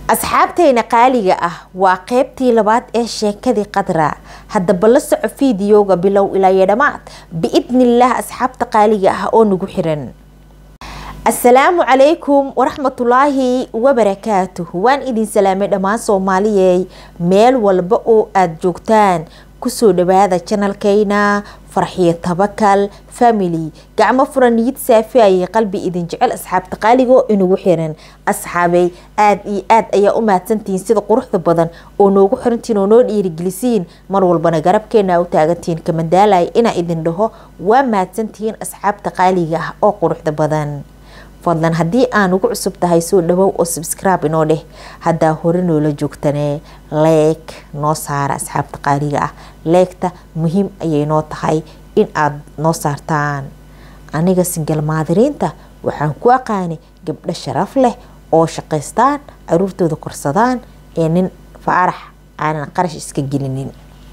asxaabteyna qaaliga ah waa qeybtii labaad ee sheekadii qadra haddaba la soco fiidiyowga bilow ilaa iyo dhammaad biidnillaah asxaabta qaaliga ah oo nagu xiran asalaamu calaykum waraxmatulaahi wabarakaatuh waan idin salaamay dhammaan soomaaliyey meel walba oo aada joogtaan kusoo dhawaada janalkeyna farxiyo tabakal family gacmo furan niyad saafi ayay qalbi idin jecel asxaabta qaaligo inagu xiran asxaabey aada iyo aad ayaa u mahadsantihiin sida quruxda badan oo noogu xirantiin oo noo dhiirigelisiin mar walbana garabkeena u taagantihiin kamadaalaya inaa idin dhaho waa mahadsantihiin asxaabta qaaliga ah oo quruxda badan fadlan haddii aan ugu cusub tahay soo dhawow oo subscribe inoo dheh haddaa hore noola joogtanee leeg noo saara asxaabta qaaliga ah leegta muhiim ayay noo tahay in aada noo saartaan aniga singal maadiriinta waxaan ku aqaanay gabdho sharaf leh oo shaqaystaan caruurtooda korsadaan ee nin faarax aanan qarash iska gelinin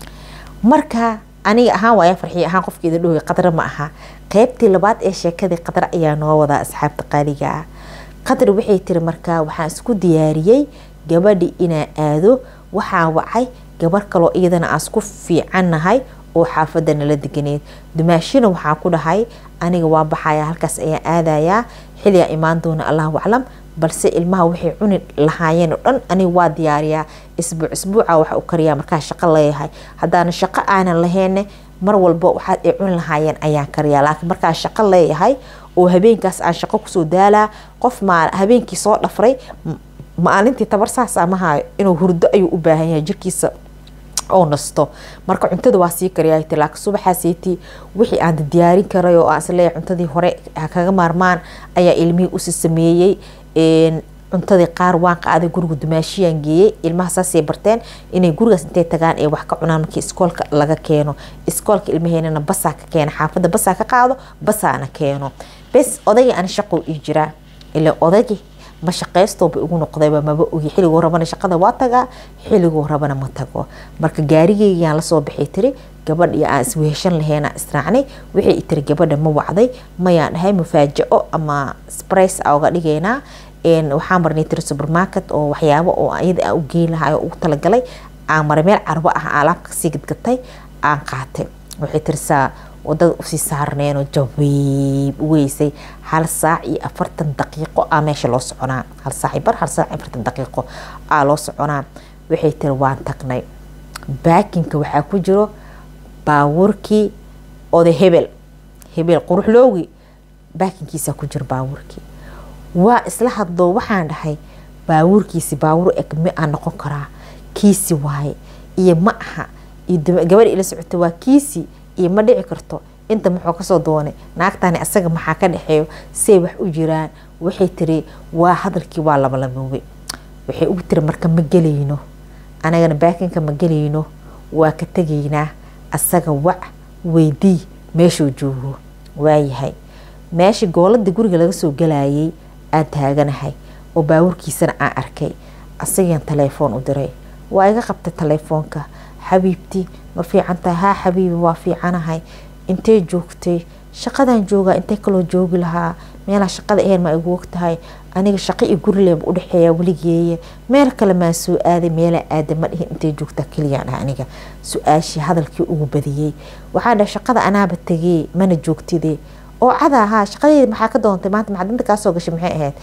marka aniga ahaan waaya farxiyo ahaan qofkeeda dhowey qadra ma aha qeybtii labaad ee sheekadii qadra ayaa noo wadaa asxaabta qaaliga ah qadri waxay tiri markaa waxaan isku diyaariyey gabadhi inaa aado waxaa wacay gabar kaloo iyadana aan isku fiicannahay oo xaafada nala deganeed dumaashina waxaa ku dhahay aniga waa baxaya halkaas ayaan aadayaa xiligaa imaan doona allahu aclam balse ilmaha waxay cuni lahaayeen oo dhan aniga waa diyaariyaa isbuuc isbuuca waxa u kariyaa markaa shaqo leeyahay haddaana shaqo aanan lahayne mar walba waxaad ay cuni lahaayeen ayaan kariyaa laakiin markaa shaqo leeyahay oo habeenkaas aan shaqo kusoo daalaa qof maa habeenkii soo dhafray maalintii tabar saas amahayo inuu hurdo ayuu u baahan yahay jirkiisa oo nasto marka cuntada waa sii kariyaa laakiin subaxaaseyti wixii aan diyaarin karay oo aan isleeyahay cuntadii hore kaga maarmaan ayaa ilmihii usi sameeyey cuntadii qaar waan qaaday guriga dumaashiyaan geeyey ilmaha saasay barteen inay gurigaas intay tagaan ee wax ka cunaan markii iskoolka laga keeno iskoolka ilmaheenana basaa ka keena xaafadda basaa ka qaado basaana keeno bes odagii aan shaqo ii jiraa ila odagii ma shaqaystooba igu noqdayba maba ogi xilliguu rabana shaqada waa tagaa xilliguu rabana ma tago marka gaarigeygaan lasoo baxay tiri gabadh iyo aan isweheshan laheena israacnay waxay tiri gabadha ma wacday mayaan dhahay mufaajaco ama sprice a uga dhigaynaa waxaan marnay tiri supermarket oo waxyaabo oo iyada aan u geyn lahay oo ugu talagalay aan maray meel carbo ah alaabka kasii gadgatay aan qaatay waxay tiri saa wadada usii saarneenoo jawiib weysay hal saac iyo afartan daqiiqo aa meesha loo soconaa hal saac bar hal saac afartan daqiiqo aa loo soconaa waxay tiri waan tagnay baakinka waxaa ku jiro baawurkii oday hebel hebel quruxloogi baakinkiisaa ku jiro baawurkii waa isla hadloo waxaan dhahay baawuurkiisi baawur eg mi aa noqon karaa kiisi waaye iyo ma aha gabadha ila socota waa kiisi iyo ma dhici karto inta muxuu kasoo doonay naagtani asaga maxaa ka dhexeeyo say wax u jiraan waxay tiri waa hadalkii waa labalamoobay waxay ugu tiri marka ma gelayno anagana baakinka ma gelayno waa ka tegaynaa asaga wac weydii meeshuu joogo waayahay meeshii gooladii guriga laga soo galayay aan taaganahay oo baawurkiisana aan arkay asagaan taleefoon u diray waa iga qabtay taleefoonka xabiibti ma fiican tahay haa xabiibi waa fiicanahay intay joogtay shaqadaan joogaa intay kaloo joogi lahaa meelaa shaqada ahayn ma igu og tahay aniga shaqo iyo gurileeba udhexeeya weligeeye meel kale maa soo aaday meelaa aada ma dhihin intay joogtaa keliyaan ah aniga su-aashii hadalkii ugu badiyey waxaa dhahay shaqada anaaba tegee mana joogtide oo cada ahaa shaqadeeda maxaa ka doontay maanta macdinta kaasoo gashay maxay ahayd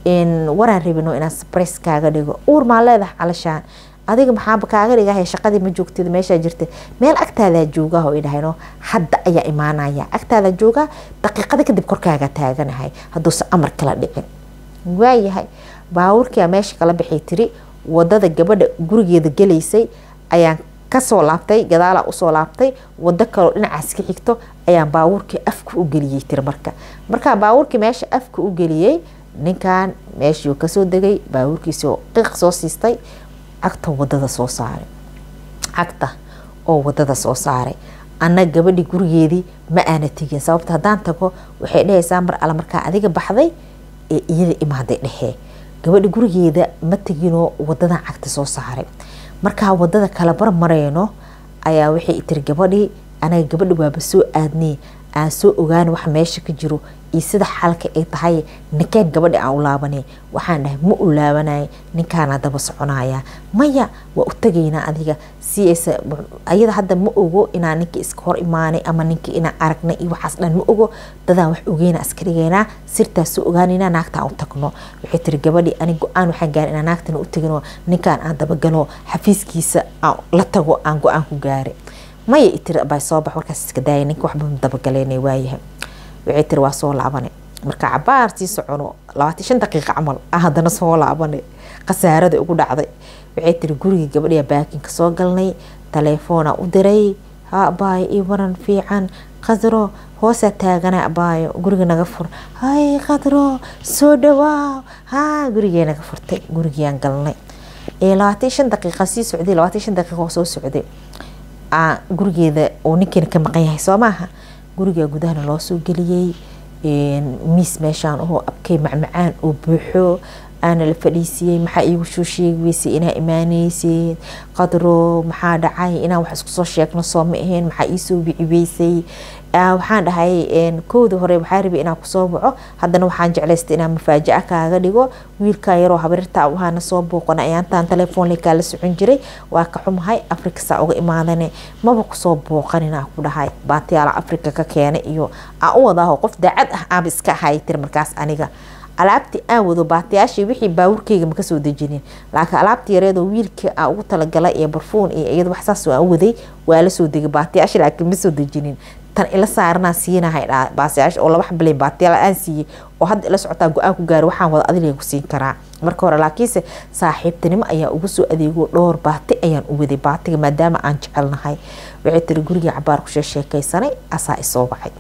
waraan rabino inaan sbres kaaga dhigo uur maa leedahay calashaan adiga maxaaba kaaga dhigahay shaqadii ma joogtid meeshaa jirta meel agtaadaa joogaa oo idhahno hadda ayaa imaanaya agtaadaa joogaa daqiiqada kadib korkaaga taaganahay hadduuse amar kala dhicin waayahay baawurkia meesha kala baxay tiri wadada gabadha gurigeeda gelaysay ayaan kasoo laabtay gadaalaa usoo laabtay wado kaloo dhinacaas ka xigto ayaan baawurkii afka u geliyey tiri marka markaa baawurkii meesha afka u geliyey ninkan meeshuu kasoo degay baawurkiisoo qiiq soo siistay cagta wadada soo saaray cagta oo wadada soo saaray anna gabadhii gurigeedii ma aana tegin sababta haddaan tago waxay dhehaysaa mar alle markaa adiga baxday ee iyada imaaday dhehee gabadhi gurigeeda ma teginoo wadadan cagta soo saaray markaa wadada kala barmareyno ayaa waxay tiri gabadhii anaga gabadhi waaba soo aadnay aan soo ogaan wax meesha ka jiro iyo sida xalka ay tahay ninkeen gabadhi aan u laabanay waxaan dhahay ma u laabanay ninkaana daba soconaya maya waa u tegaynaa adiga si aysa ayada hadda ma ogo inaa ninka iska hor imaanay ama ninka inaa aragnay iyo waxaas dhan ma ogo dadaan wax ogeyna iska dhigaynaa sirtaas soo ogaanayna naagtaan u tagno waxay tiri gabadhi ani go-aan waxaan gaaray inaa naagtana u tegino ninkaan aan dabagalo xafiiskiisa aan la tago aan go-aan ku gaaray maya itiri baa soo bax warkaas iska daaya ninka waxba dabagaleynay waayahay waxay tiri waa soo laabanay marka cabaar sii socono labaatan shan daqiiqa camal ah haddana soo laabanay khasaarada ugu dhacday waxay tiri guriga gabadhiya baakinka soo galnay taleefoona u diray ha abaayo ii waran fiican qadro hoosaa taagana abaayo guriga naga fur hay qadro soo dhawaaw ha gurigee naga furtay gurigiaan galnay labaatan shan daqiiqa sii socday labaatan shan daqiiqa oo soo socday gurigeeda uu ninkeena ka maqan yahay soo maaha guriga gudahana loo soo geliyey miis meeshaan oo abkay macmacaan oo buuxo aana la fadhiisiyey maxaa iigu soo sheegi weysay inaa imaaneyseed qadro maxaa dhacay inaan wax isku soo sheegno soo ma ahayn maxaa iisoo bici weysay waxaan dhahay kowda hore waxaa rabay inaan kusoo waco haddana waxaan jeclaystay inaan mafaajaca kaaga dhigo wiilkaa yaroo habarirta ahaana soo booqana ayaantaan telefoonle kaala socon jiray waa ka xumahay afrika saa uga imaadane maba kusoo booqaninaa ku dhahay baatiyaala afrika ka keenay iyo aan u wadaaho qof daacad ah aaba iska ahay tir markaas aniga alaabtii aan wado baatiyaashii wixii baawurkeyga ma kasoo dejinin laakiin alaabtii yareedoo wiilka aan ugu talagalay ee barfuun iyo iyada wax saas aan waday waa la soo degay baatiyaashii laakiin ma soo dejinin tan ila saaranaa siinahay baasiyaash oo laba xabalay baatiyaal aan siiyey oo hadda ila socotaa go-aan ku gaaray waxaan wada adiga ku siin karaa marka hore laakiinse saaxiibtinimo ayaa ugu soo adeego dhowr baati ayaan u waday baatiga maadaama aan jecelnahay waxay tiri gurigii cabaar kushe sheekaysanay asaa isoo wacay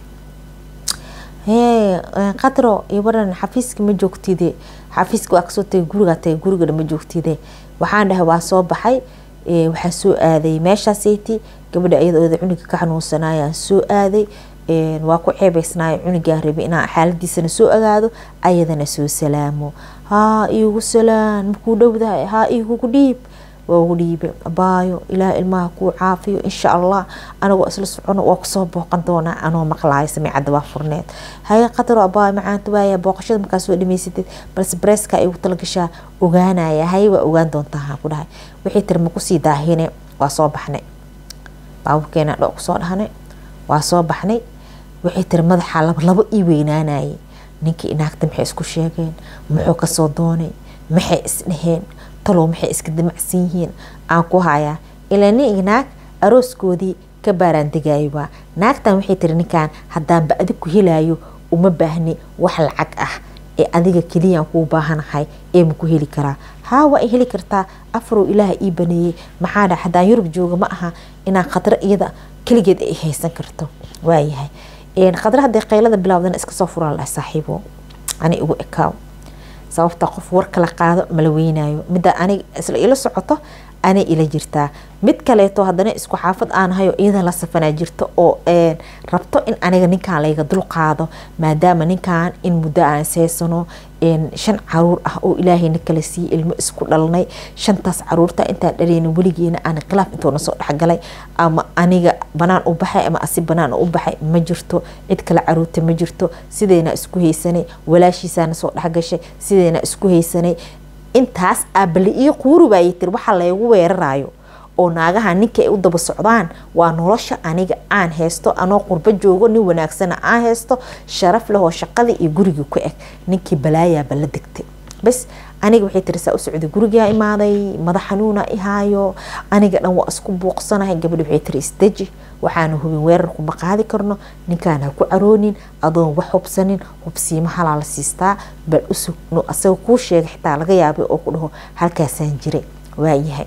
hee qadro iyo waran xafiiska ma joogtide xafiiska waa kasoo tagay gurigaa tagay gurigana ma joogtide waxaan dhahay waa soo baxay waxaa soo aaday meeshaaseti gabadha ayadooda cuniga ka xanuunsanayaan soo aaday waa ku ceebeysnaayo cunigaa rabay inaan xaaladiisana soo ogaado ayadana soo salaamo haa iigu salaan makuu dhowdahay haa iigugu dhiib waa ugu dhiibe abaayo ilaah ilmaha kuu caafiyo insha allah anagoo isla socono waa kusoo booqan doonaa anoo maqlaayo samicadda waa furneed haye qadaro abaayo macaanta waaya booqashada markaa soo dhamaysatid balse bareeskaa igu talagashaa ogaanaya haye waa ogaan doontaa haan ku dhahay wixii tiri makusii daahine waa soo baxnay baaburkeena dho kusoo dhahnay waa soo baxnay waxay tiri madaxa laba labo ii weynaanayay ninkii inaagta maxay isku sheegeen muxuu kasoo doonay maxay isdheheen talow maxay iska damacsan yihiin aan ku hayaa ilaa nin iyo naag arooskoodii ka baaraan degaayo waa naagtan waxay tiri ninkan haddaanba adig ku helaayo uma baahni wax lacag ah ee adiga keliyaan kuu baahanahay ee maku heli karaa haa waa heli kartaa afarow ilaaha ii baneeyey maxaa dha haddaan yurub jooga ma aha inaan khadro iyada keligeed ay haysan karto waayahay khadro hadday qaylada bilaawdana iska soo furaa lahay saaxiibo ani igu ekaaw sababta qof war kala qaado mala weynayo midda anig isla ila socoto anay ila jirtaa mid kaleeto haddana isku xaafad aanahayo iyada la safanaa jirto oo rabto in aniga ninkan layga dul qaado maadaama ninkan in muddo aan seysano shan caruur ah oo ilaahayna kala siiyey ilmo isku dhalnay shantaas caruurta intaan dhaleyna weligeena aan khilaaf intoona soo dhexgalay ama aniga banaan u baxay ama asi banaan u baxay ma jirto cid kale caruurta ma jirto sideyna isku haysanay walaashiisaana soo dhexgashay sideyna isku haysanay intaas aabali ii quuri waayay tir waxaa laygu weerarayo oo naagaha ninka ay u daba socdaan waa nolosha aniga aan haysto anoo qurbo joogo nin wanaagsana aan haysto sharaf lehoo shaqadii iyo gurigii ku eg ninkii balaayaaba la degtay bas aniga waxay tiri saa u socday gurigaa imaaday madax xanuuna ihaayo aniga dhan waa isku buuqsanahay gabadhi waxay tiri isdeji waxaana hubin weerarku ma qaadi karno ninkaan ha ku caroonin adoon wax hubsanin hubsiimo halaa la siistaa bal usugno asaga kuu sheega xitaa laga yaabay oo ku dhaho halkaasaan jiray waayahay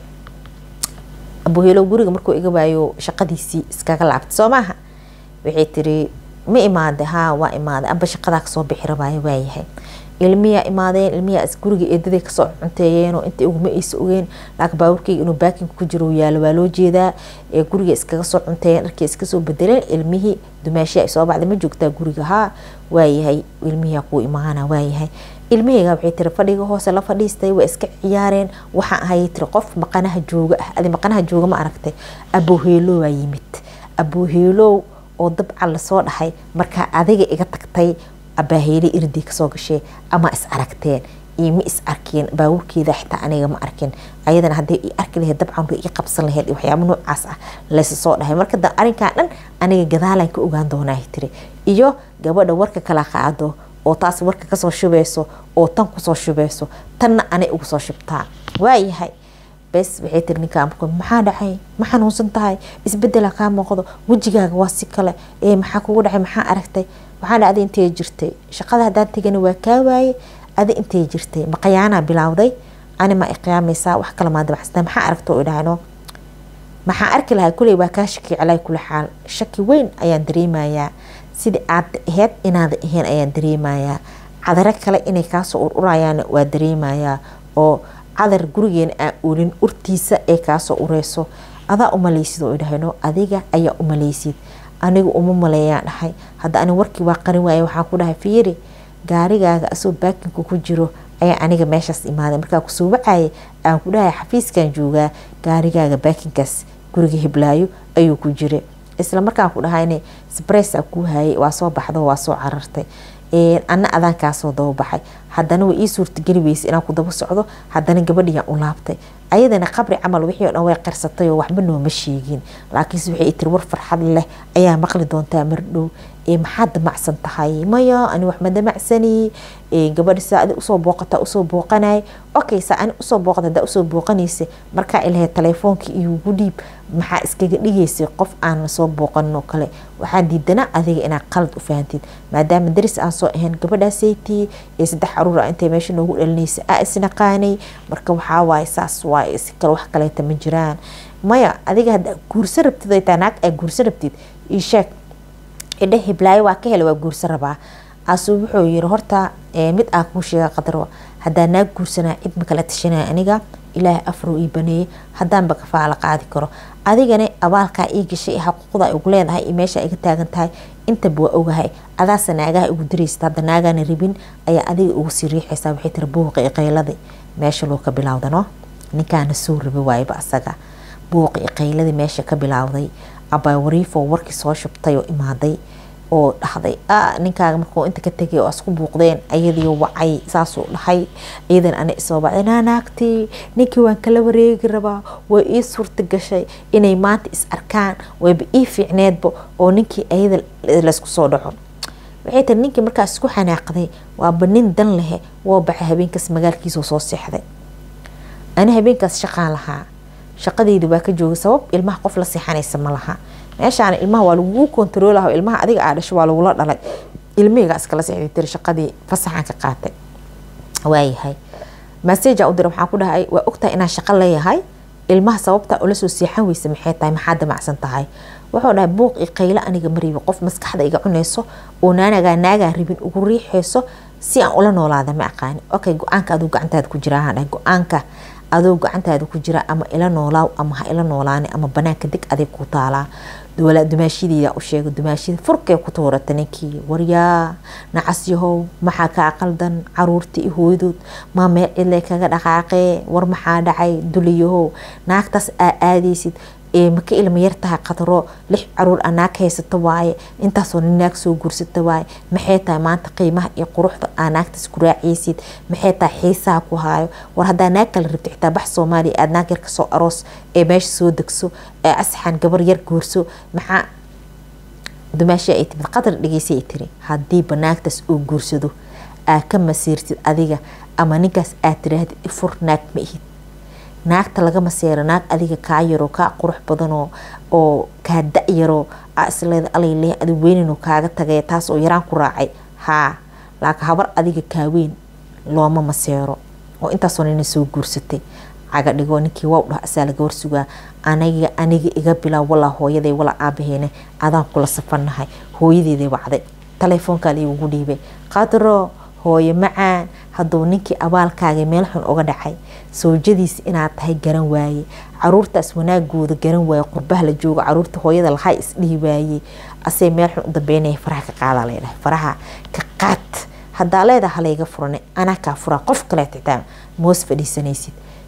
abuheelo guriga markuu iga waayo shaqadiisii iskaga laabtay soo maaha waxay tiri ma imaada haa waa imaaday amba shaqadaa kasoo bixi rabaayo waayahay ilmiyaa imaadeen ilmiyaa guriga eedaday kasoo cunteeyeen oo inta iguma aysa ogeen laakiin baaburkeyga inuu baakinka ku jiro yaalo waa loo jeedaa ee guriga iskaga soo cunteeyeen dharkii iska soo bedeleen ilmihii dumaashii ay soo baxday ma joogtaa guriga haa waayahay ilmihiyaa kuu imaana waayahay ilmaheyga waxay tiri fadhiga hoose la fadhiistay waa iska ciyaareen waxaan ahayay tiri qof maqanaha jooga ah adi maqanaha jooga ma aragtay abooheelow waa yimid abooheelow oo dabcan lasoo dhahay markaa adiga iga tagtay abaaheyle irdii kasoo gashee ama is aragteen iyo ma is arkeen baabuurkeeda xitaa aniga ma arkin ayadana hadday i arki lahayd dabcan way ii qabsan lahayd iyo waxyaaba noocaas ah laysa soo dhahay marka da arrinkan dhan aniga gadaalan ka ogaan doonaa tiri iyo gabadha warka kala qaado oo taas warka kasoo shubeyso oo tan kusoo shubeyso tanna anay ugu soo shubtaa waayahay bes waxay tiri ninkaa marka maxaa dhacay ma xanuunsan tahay isbedela kaa muuqdo wejigaaga waa si kale ee maxaa kugu dhacay maxaa aragtay waxaa dhacday intay jirtay shaqada haddaan tegana waa kaa waaye adi intay jirtay maqayaanaa bilowday ani ma iqiyaamaysaa wax kale maa dabacsata maxaa aragta oo idhaahno maxaa arki lahaa kuley waa kaa shaki calay kula xaal shaki weyn ayaan dareemayaa sidii aad aheyd inaada ahayn ayaan dareemayaa cadaro kale inay kaasoo ururayaan waa dareemayaa oo cadar gurigeena aan oolin urtiisa ee kaasoo ureyso adaa umaleysid oo idhahno adiga ayaa umaleysid aniga uma maleeyaan dhahay hadda ani warkii waa qarin waaya waxaan ku dhahay fiiri gaarigaaga asoo baakinku ku jiro ayaa aniga meeshaas imaaday markaa kusoo wacayay aan ku dhahay xafiiskan joogaa gaarigaaga baakinkaas guriga hiblaayo ayuu ku jira isla markaan ku dhahayne sbresa kuu hayay waa soo baxdo waa soo carartay ana adaan kaasoo dababaxay haddana way ii suurtageli weysa inaan ku daba socdo haddana gabadhiyaan u laabtay ayadana qabri camal wixii o dhan way qarsatay oo waxba nooma sheegin laakiinse waxay tiri war farxad leh ayaa maqli doontaa mardhow maxaad damacsan tahay maya ani wax ma damacsani gabadha saa adi usoo booqata usoo booqanay okay saa ani usoo booqata hadaa usoo booqanaysa markaa ilahay telefoonka iyogu dhiib maxaa iskaga dhigaysay qof aan soo booqanin oo kale waxaa diidana adiga inaad qalad u fahantid maadaama daris aan soo ahayn gabadhaasaytii ee saddex caruur ah intay meesha noogu dhalinaysa aa isnaqaanay marka waxaa waaye saas waaye si kale wax kaleeta ma jiraan maya adiga haddaa guursa rabtid ay tahay naag aa guursa rabtid ii sheeg idhe hiblaayo waa ka hela waa guursa rabaa asu wuxuu yiri horta mid aa kuu sheega qadro haddaa naag guursanaa cid ma kala tashanaya aniga ilaahay afrow ii baneeyey haddaanba kafaala qaadi karo adigana abaalkaa ii gashay xaquuqda ugu leedahay iyo meesha iga taagan tahay intaba waa ogahay adaasa naagaha ugu diraysta hadda naagaana rabin ayaa adiga ugu sii riixaysaa waxay tiri buuqa i qayladii meesha loo ka bilowdano ninkaana soo rabi waayaba asaga buuqa i qayladii meesha ka bilowday abaa wariifoo warkii soo shubtay oo imaaday oo dhahday ninkaaga markuu inta ka tegay oo isku buuqdeen ayadii wacay saasuu dhahay iyadan ana isoo bacday naanaagtii ninkii waan kala wareegi rabaa way ii suurta gashay inay maanta is arkaan wayba ii fiicneedba oo ninkii ayada laysku soo dhaco waxay tiri ninkii markaas isku xanaaqday waaba nin dan lehe woo baxay habeenkaas magaalkiisoo soo seexday ani habeenkaas shaqaan lahaa shaqadeyda waa ka joogay sabab ilmaha qof la seexanaysa ma laha meeshaan ilmaha waa lagugu kontaroolaha ilmaha adiga aa dhasho waa lagula dhalay ilmihayga iskala seexday tiri shaqadii fasaxan ka qaatay waayahay masajaa u dira waxaan ku dhahay waa ogtahay inaan shaqo leeyahay ilmaha sababta ula soo seexan weysa maxay tahay maxaa damacsan tahay wuxuu dhahay buuq i qaylo aniga maribi qof maskaxda iga cunayso oo naanagaa naagaan rabin ugu riixayso si aan ula noolaada ma aqaani okay go-aanka aduu gacantaada ku jira dhahay go-aanka adoo gacantaada ku jira ama ila noolaaw ama ha ila noolaani ama banaanka deg adig ku taalaa dumaashideeda u sheega dumaashida furkee ku tuurata ninkii waryaa nacas yahow maxaa kaa qaldan caruurta i hooydood maa meel cidle kaga dhaqaaqee war maxaa dhacay duliyahow naagtaas aa aadaysid maka ilma yartahay qadro lix caruur a naag haysata waaye intaasoo nin naag soo guursata waaye maxay tahay maanta qiimaha iyo quruxda aa naagtaas ku raaciysid maxay tahay xiisaha ku haayo war haddaa naag kala rabta xitaa bax soomaaliya aad naag yar kasoo aroos ee meesha soo degso ee asxan gabar yar guurso maxaa dumaashii ay timid qadar dhegeysay tiri hadiiba naagtaas oo guursado aa ka masiirtid adiga ama ninkaas aad tiraahdid ifur naag ma ihid naagta laga maseero naag adiga kaa yaro kaa qurux badanoo oo kaa da-yaro aa isleeda alayleh adi weyninoo kaaga tagay taas oo yaraan ku raacay haa laakiin habar adiga kaaweyn looma maseero oo intaasoo nina soo guursatay caga dhigo ninkii waa dhah asaa laga warsugaa aniga aniga iga bilaab walaa hooyaday walaa aabaheene adaan kula safanahay hooyadeeday wacday telefoonkaa liigugu dhiibay qadro hooye macaan hadduu ninkii abaalkaaga meel xun uga dhacay soojadiis inaad tahay garan waaye caruurtaas wanaagooda garan waaye qurbaha la jooga caruurta hooyada lahaa isdhihi waaye asee meel xun u dambeynaya faraha ka qaadaa leedahay faraha ka qaad haddaa leedaha halayga furane anaa kaa furaa qof kale xitaa moos fadhiisanaysid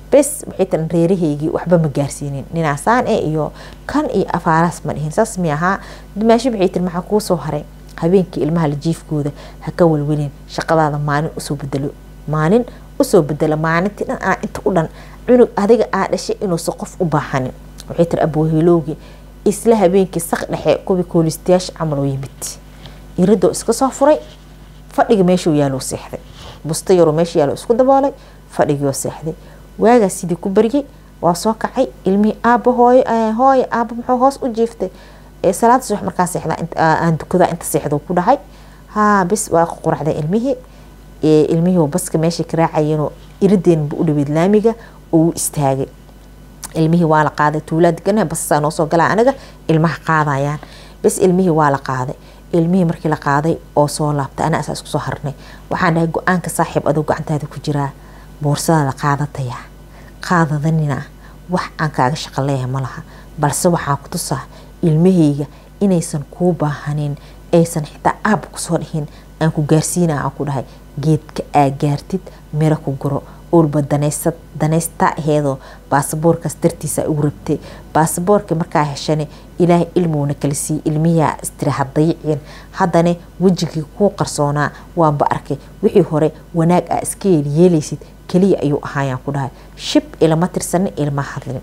bes waxay tiran reerahaygii waxba ma gaarsiinin ninaasaan e iyo kan iyo afaaraas ma dhihin saas mi ahaa dumaashi waxay tiri maxaa kuu soo haray habeenkii ilmaha la jiifkooda ha ka welwelin shaqadaada maalin usoo bedelo maalin usoo bedelo maalintii dhan aa inta u dhan cunug adiga aa dhashay inuusan qof u baahanin waxay tiri aboohiloogii isla habeenkii sak dhexe kuwii koolistayaasha camal oo yimid iridoo iska soo furay fadhiga meeshuu yaaloo seexday busto yaroo meesha yaalo isku daboolay fadhigioo seexday waagaa sidii ku baryay waa soo kacay ilmihii aaba hooyo hooyo aaba muxuu hoos u jiiftay salaada subax markaa seexdaa aan dukadaa inta seexdo ku dhahay haa bis waa quracday ilmihii ilmihii baska meesha ka raacayeenoo irideenba u dhaweyd laamiga oo u istaagay ilmihii waa la qaaday tuulaa deganaha basasaa noo soo galaa anaga ilmaha qaadayaan bes ilmihii waa la qaaday ilmihii markii la qaaday oo soo laabtay anaa asaa isku soo harnay waxaan dhahay go-aanka saaxiib adoo gacantaada ku jiraa boorsadaada qaadataya qaadadanina wax aan kaaga shaqo leeyahay ma laha balse waxaa ku tusaa ilmahayga inaysan kuu baahanin aysan xitaa aaba kusoo dhihin aan ku gaarsiina aan ku dhahay geedka aa gaartid miro ku guro ulba danaysta aheedoo baasaboorkaas dartiisa ugu rabtay baasaboorka markaa heshane ilaahay ilmuuna kala siiyey ilmihiaa istiri hadayiciin haddana wejigii kuu qarsoonaa waanba arkay wixii hore wanaag aa iska yeelyeelaysid keliya ayuu ahaayaan ku dhahay shib ilama tirsanin ilma hadlin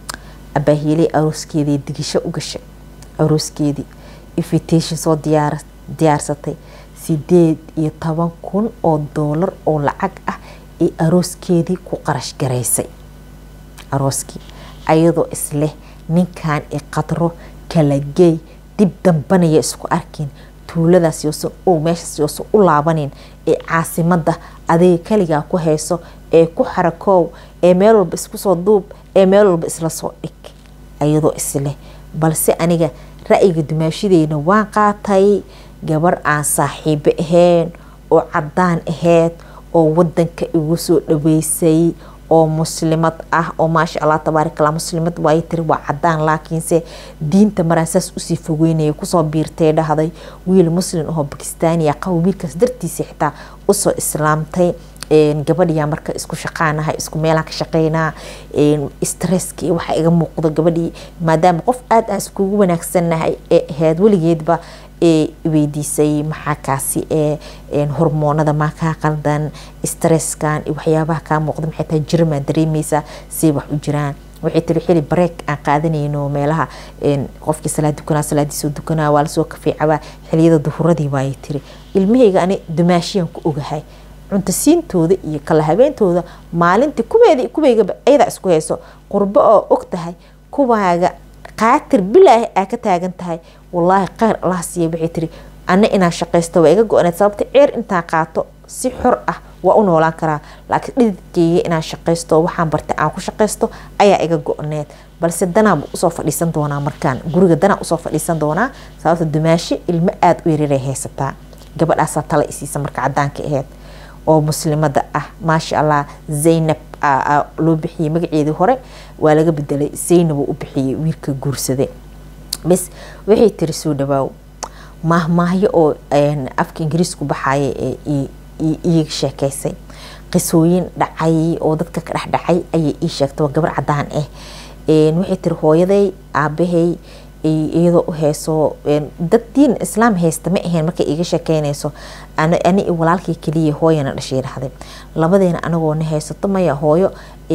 abaahiiley arooskeedii digisho u gashay arooskeedii invitation soo diyaarsatay sideed iyo toban kun oo doolar oo lacag ah ee arooskeedii ku qarash garaysay arooskii ayadoo isleh ninkan i qadro kala geey dib dambanaya isku arkin tuuladaas yoosan o meeshaas yoosan u laabanin ee caasimada adiga kaligaa ku hayso ee ku xarakoow ee meel walba isku soo duub ee meel walba isla soo dhig ayadoo isleh balse aniga ra-yiga dumaashideyna waan qaatay gabar aan saaxiibo ahayn oo cadaan ahayd oo wadanka igu soo dhaweysay oo muslimad ah oo maasha allah tabaarikala muslimad waay tiri waa cadaan laakiinse diinta maraan saas usii fogeynaya kusoo biirtay dhahday wiil muslim ahoo bakistaaniya qabo wiilkaas dartiisa xitaa usoo islaamtay gabadhiyaa marka isku shaqaanaha isku meelaan ka shaqeynaa stresska iyo waxaa iga muuqdo gabadhii maadaama qof aada aan iskugu wanaagsannahay ee ahayd weligeedba ee weydiisay maxaa kaasi ee hormoonada maa kaa qaldan stresskan iyo waxyaabaha kaa muuqda maxay tahay jirmaa dareemeysaa say wax u jiraan waxay tiri xili bareek aan qaadanayno meelaha qofkii salaad dukanaa salaadiisoo dukanaa waa lasoo kafeecabaa xiliyada duhuradii waayay tiri ilmahayga ani dumaashiyaan ku ogahay cuntasiintooda iyo kala habeentooda maalintii kuweeda kuweygaba ayadaa isku hayso qurbo oo og tahay kuwaaga qaatir bilaahi aa ka taagan tahay wallaahi kheyr allah siiya waxay tiri ana inaan shaqaysto waa iga go-aneed sababta ceer intaan qaato si xor ah waa u noolaan karaa laakiin dhididkeyga inaan shaqaysto waxaan bartay aan ku shaqaysto ayaa iga go-need balse danaanba usoo fadhiisan doonaa markaan guriga danaa usoo fadhiisan doonaa sababta dumaashi ilmo aada u yareeray haysataa gabadhaasaa tala isiisa marka cadaanka aheyd oo muslimada ah maasha allah zaynab loo bixiyey magaceedii hore waa laga bedelay zaynab u bixiyey wiilka guursaday bes waxay tiri soo dhawaaw maahmaahyo oo afka ingiriisku baxaya iiga sheekeysay qisooyin dhacay oo dadka ka dhexdhacay ayay ii sheegtay waa gabar cadaan ah waxay tiri hooyaday aabahay iyadoo u hayso dad diin islaam haysta ma ahayn markay iga sheekeynayso ani walaalkii keliya hooyana dhashay dhahday labadeena anagoo na haysato maya hooyo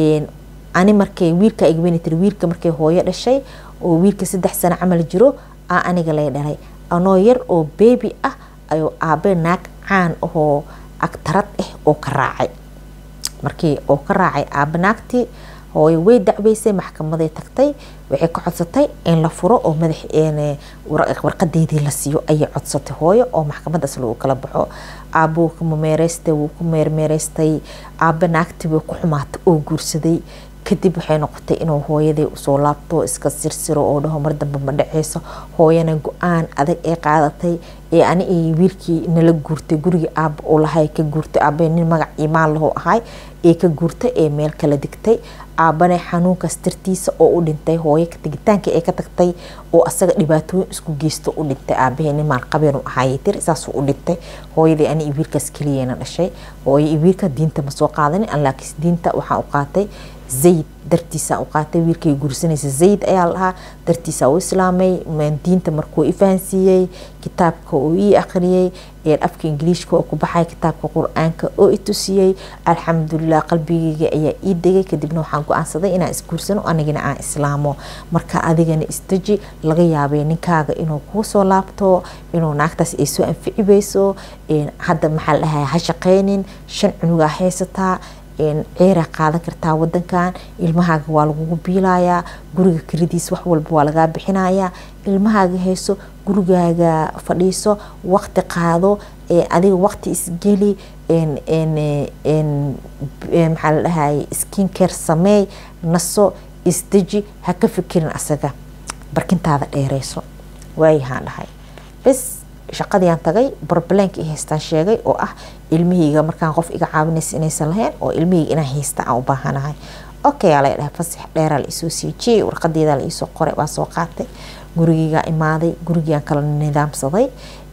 ani markay wiilka igaweyni tiri wiilka markay hooyo dhashay oo wiilka saddex sano camal jiro aa aniga lay dhalay anoo yar oo beebi ah ayuu aabe naag caan ahoo agtarad ah oo ka raacay markii oo ka raacay aabe naagtii hooyo way dacweysay maxkamaday tagtay waxay ka codsatay in la furo oo madax warqadeydii la siiyo ayay codsatay hooyo oo maxkamadaas lagu kala baxo aabuu ku meereystay wuu ku meermeereystay aabe naagtii way ku xumaatay oo guursaday kadib waxay noqotay inuu hooyadii usoo laabto iska sirsiro oo dhaho mar dambe ma dhaceyso hooyana go-aan adag ee qaadatay ee ani iyo wiilkii nala guurtay gurigii aaba uu lahay ka guurtay aabe nin magac imaan lahu ahay ee ka guurtay ee meel kala digtay aabane xanuunkaas dartiisa oo u dhintay hooyo tegitaanka ee ka tagtay oo asaga dhibaatooyin isku geysto u dhintay aabahee nin maalqabeen u ahaayay tir saasuu u dhintay hooyadii ani iyo wiilkaas keliyana dhashay hooyo iyo wiilka diinta ma soo qaadanin laakiin diinta waxaan u qaatay zayd dartiisa u qaatay wiilkay guursanaysa zayd ayaa lahaa dartiisa u islaamay diinta markuu ifahansiiyey kitaabka uu ii akhriyey afka ingiliishka oo ku baxay kitaabka qur-aanka oo i tusiyey alxamdulilah qalbigeyga ayaa ii degay kadibna waxaan go-aansaday inaan isguursano anigana aan islaamo marka adigana isdeji laga yaabay ninkaaga inuu kuu soo laabto inuu naagtaas ay soo anficibayso hadda maxaa la dhahay ha shaqeynin shan cunugaa haysataa ceeraa qaadan kartaa wadankan ilmahaaga waa lagugu biilayaa guriga kelidiis wax walba waa lagaa bixinayaa ilmahaaga hayso gurigaaga fadhiiso waqti qaado adiga waqti isgeli maxaa la dhahay skin care sameey naso isdeji ha ka fikirin asaga barkintaada dheereyso waayahaan dhahay bes shaqadiiaan tagay barbaleenka i haystaan sheegay oo ah ilmihayga markaan qof iga caawinaysa inaysan lahayn oo ilmihayga inaan haysta aan u baahanahay okay aa laga dhahay fasax dheeraa la isoo siijiyey warqadeeda la iisoo qoray waa soo qaatay gurigeygaa imaaday gurigiaan kala nidaamsaday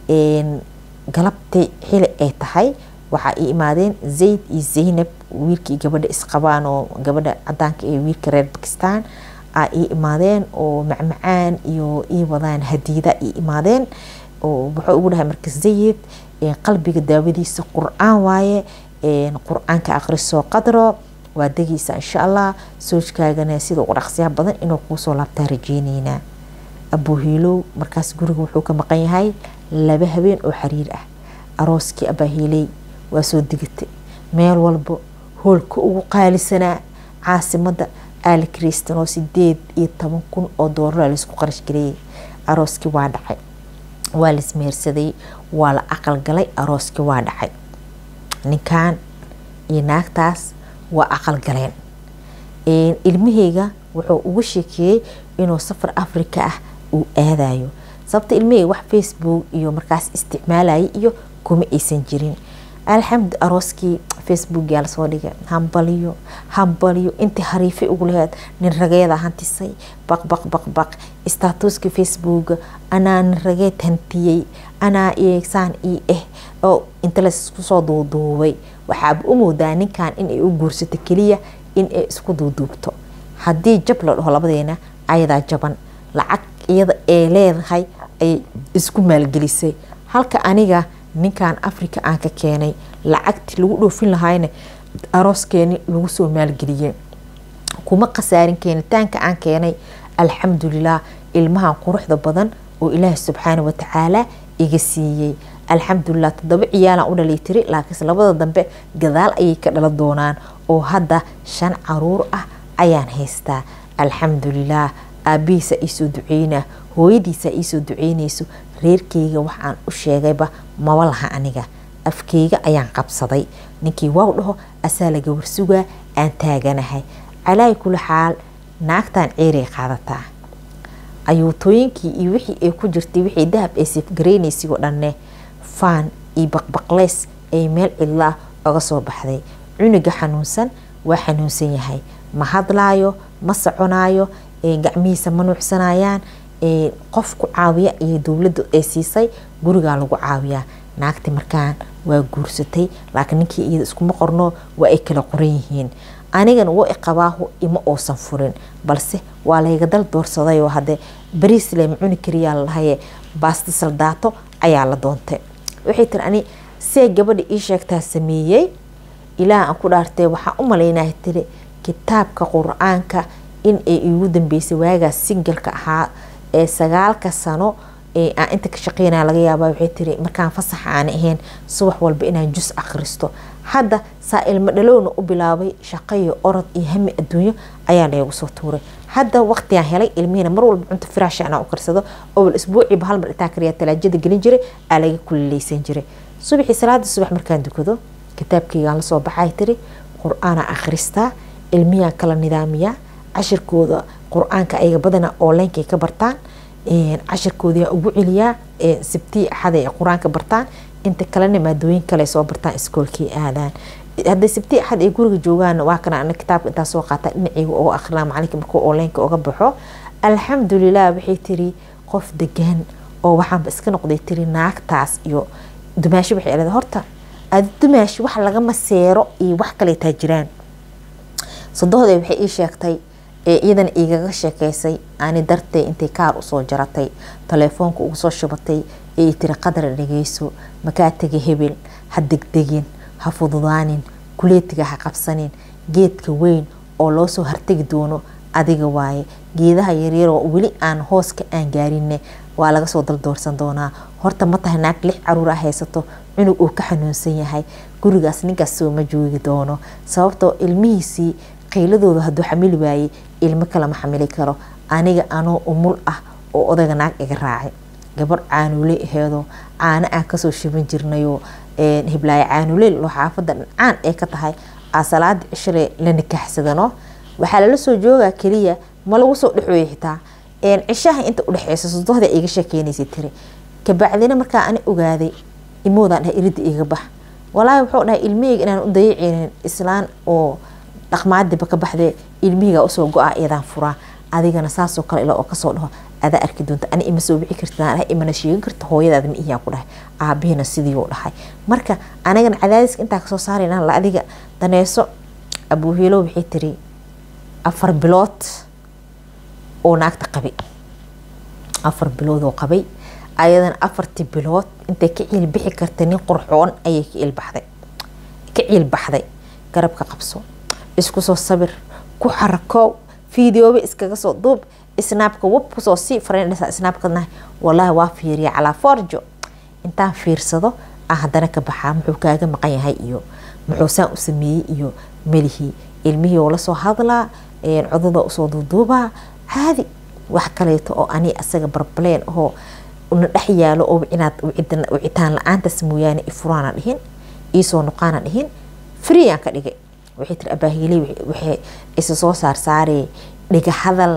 galabtii xili ay tahay waxaa ii imaadeen zayd iyo zaynab wiilkii gabadha isqabaan oo gabadha cadaanka ee wiilka reer bakistan aa ii imaadeen oo macmacaan iyo ii wadaan hadiida ii imaadeen wuxuu ugu dhahay marka zayid qalbiga daawadiisa qur-aan waaye qur-aanka akhrisoo qadro waa degeysa insha allah soojkaagana sida ugu dhaqsiyaha badan inuu kuusoo laabtaa rajeyneynaa abuuhiilow markaas guriga wuxuu ka maqan yahay laba habeen oo xiriir ah arooskii abaahiiley waa soo degatay meel walba hoolka ugu qaalisanaa caasimada aali kristan oo sideed iyo toban kun oo doolara laisku qarash gareeyay arooskii waa dhacay waa laismehersaday waa la aqal galay arooskii waa dhacay ninkan iyo naagtaas waa aqal galeen ilmaheyga wuxuu ugu sheekeeyey inuu safar africa ah uu aadayo sababta ilmaheyga wax facebook iyo markaas isticmaalayay iyo kuma aysan jirin alxamdu arooskii facebook yaa lasoo dhigay hambaliyo hambaliyo intii hariifay ugu laheed nin rageeda hantisay baq baq baq baq statuska facebook anaa nin rageed hantiyey anaa saan ii ah oo inta laisku soo duuduubay waxaaba u moodaa ninkan inay u guursato keliya in ay isku duuduubto haddii jab la dhaho labadeena ayadaa jaban lacag iyada ay leedahay ayay isku maalgelisay halka aniga ninkan africa aan ka keenay lacagtii lagu dhoofin lahayna arooskeeni lagu soo maalgeliyey kuma khasaarin keenitaanka aan keenay alxamdulilah ilmahan quruxda badan oo ilaahi subxaana watacaala iga siiyey alxamdulilah toddoba ciyaalaan u dhalay tiri laakiinse labada dambe gadaal ayay ka dhala doonaan oo hadda shan caruur ah ayaan haystaa alxamdulilah aabihiisa iisoo duceyna hooyadiisa iisoo duceynayso reerkeyga waxaan u sheegayba maba laha aniga afkeyga ayaan qabsaday ninkii waaw dhaho asaa laga warsugaa aan taaganahay calaayi kula xaal naagtan ceeray qaadataa ayuutooyinkii iyo wixii ay ku jirtay wixii dahab ay sifgareynaysay oo dhanne faan iyo baqbaqleys ay meel cidlaa oga soo baxday cunuga xanuunsan waa xanuunsan yahay ma hadlaayo ma soconaayo gacmihiisa ma nuucsanayaan qof ku caawiya iyo dowladda ay siisay gurigaa lagu caawiyaa naagti markaan waa guursatay laakiin ninkii iyada iskuma qorno waa ay kala qoran yihiin anigana wa iqabaahu ima uusan furin balse waa layga dal doorsadayoo hadde bariis lema cuni kariyaa lalahaye baasta saldaato ayaa la doontay waxay tiri ani see gabadha ii sheegtaa sameeyey ilaah aan ku dhaartay waxaa u malaynaha tiri kitaabka qur-aanka in ay iigu dambeysay waagaas singalka ahaa ee sagaalka sano aan inta ka shaqeynaya laga yaaba waxay tiri markaan fasaxa aan ahayn subax walba inaan jus akhristo hadda saa ilmo dhalowna u bilaabay shaqaiyo orod iyo hami adduunyo ayaa laygu soo tuuray hadda waqtigaan helay ilmihina mar walba cunto firaasha anaa u karsado obal isbuuciiba hal mar intaa kariyaa talaajada gelin jiray aa laga kulileysan jiray subaxii salaada subax markaan dukado kitaabkeygaan lasoo baxay tiri qur-aanaa akhristaa ilmiyaan kala nidaamiyaa cashirkooda qur-aanka ayaga badana onlinekay ka bartaan cashirkoodaa ugu celiyaa sabtii axada ay qur-aanka bartaan inta kalena maadooyin kale soo bartaan iskoolkii aadaan hadday sabtii axad ay guriga joogaan waa kana ana kitaabka intaa soo qaata dhinaceyga oo akrinaa macalinka markuu onlineka uga baxo alxamdulilah waxay tiri qof degan oo waxaanba iska noqday tiri naagtaas iyo dumaashi waxay leedahay horta adi dumaashi wax lagama seero iyo wax kaleetaa jiraan sodohday waxay ii sheegtay ee iyadana igaga sheekeysay ani dartay intay kaar usoo jaratay taleefoonka ugu soo shubatay ee tiri qadar dhageyso makaa tega hebel ha degdegin ha fududaanin kuleetiga ha qabsanin geedka weyn oo loo soo hartegi doono adiga waaye geedaha yaryar oo weli aan hooska aan gaarinne waa laga soo daldoorsan doonaa horta ma tahay naag lix caruur a haysato cunug uu ka xanuunsan yahay gurigaas ninkaas sooma joogi doono sababtoo ilmihiisii qayladooda hadduu xamili waayey ilmo kalama xamili karo aniga anoo umul ah oo odayga naag iga raacay gabadh caanuule aheedoo caano aan kasoo shiban jirnayoo hiblaayo caanuleel loo xaafada dhancaan ee ka tahay aa salaada cishale la nikaaxsadano waxaa lala soo joogaa keliya ma lagu soo dhexooya xitaa cishaha inta udhexeysa sodohda iga sheekeynaysa tiri kabacdina markaa ani ogaaday imoodaan dhahay irida iga bax walaahi wuxuu dhahay ilmihayga inaan u dayaceynin islaan oo dhaqmaadiba ka baxdee ilmihayga usoo go-a iyadaan furaa adigana saasoo kale ila oo kasoo dhaho adaa arki doonta ani ima soo bixi karta dhahay imana sheegan karta hooyadaada ma iyaa ku dhahay aabihina sidiiuu dhahay marka anigana cadaadiska intaa kasoo saarayna la adiga daneeso abuuhiilo waxay tiri afar bilood oo naagta qabay afar bilood oo qabay ayadana afartii bilood intay ka ciilbixi karta nin qurxoon ayay ka ciilbaxday ka ciilbaxday garabka qabso isku soo sabir ku xarakoow fiidiyooba iskaga soo duub snaabka wab kusoo sii farendhisa snaabkadna walaahi waa fiiriya calaa forjo intaan fiirsado ah haddana ka baxaa muxuu kaaga maqan yahay iyo muxuu saan u sameeyey iyo melihii ilmihii oo lasoo hadlaa codada usoo duuduubaa caadi wax kaleeto oo ani asaga barbaleen oo na dhex yaalo oo inaad wicitaan la-aantaas mooyaane ifuraana dhihin iisoo noqaana dhihin freeaan ka dhigay waxay tiri abaahiley waxay isa soo saarsaaree dhiga hadal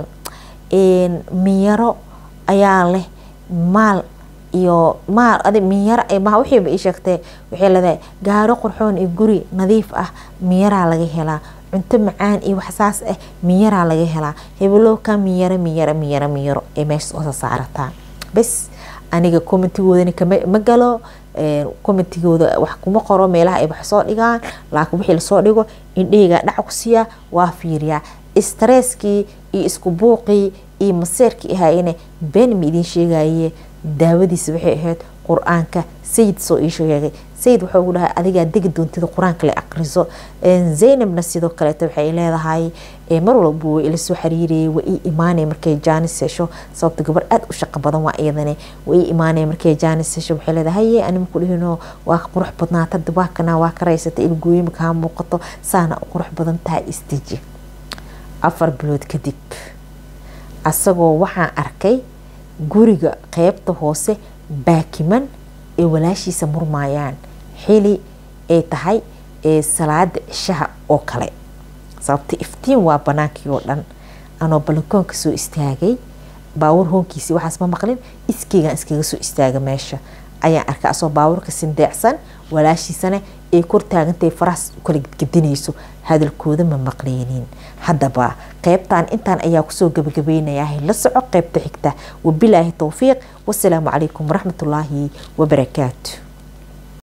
miyaro ayaa leh maal iyo maal adi miyaro ma wixiiba ii sheegtee waxay leedahay gaaro qurxoon iyo guri nadiif ah miyaraa laga helaa cunto macaan iyo waxsaas ah miyaraa laga helaa hebelo ka miyaro miyaro miyaro miyaro ee meesha soo saarataa bes aniga commentigoodana kama galo commentigooda wax kuma qoro meelaha ay wax soo dhigaan laakiin wixii lasoo dhigo indhahaygaa dhac ku siiyaa waa fiiriyaa stresskii iyo isku buuqii iyo maseerkii ahaayene been ma idiin sheegaye daawadiisa waxay ahayd qur-aanka sayid soo ii sheegay sayid wuxuu ugu dhahay adigaa degi doontida qur-aanka la aqriso zaynabna sidoo kaleeto waxay leedahay mar walba way ila soo xiriirayay waa ii imaanaya markay jaanis hesho sababta gabar aada u shaqo badan waa iyadane waa ii imaanaya markay jaanis hesho waxay leedahay haye anima ku dhihino waa ka qurux badnaata waa kana waa ka raysata ilgooyima kaa muuqato saana u qurux badan tahay istiji afar bilood kadib asagoo waxaan arkay guriga qeybta hoose baakiman ee walaashiisa murmaayaan xili ay tahay ee salaada cishaha oo kale sababta iftiin waa banaankii oo dhan anoo balikoonka soo istaagay baawur hoonkiisi waxaas ma maqlin iskeygaan iskaga soo istaaga meesha ayaan arkay asoo baawurka sindeecsan walaashiisana ay kor taagantay farahaas kala gedinayso hadalkooda ma maqleynin haddaba qeybtan intaan ayaa kusoo gabagabeynayaa la soco qeybta xigta wabilaahi towfiiq wasalaamu calaykum waraxmatullaahi wabarakaatu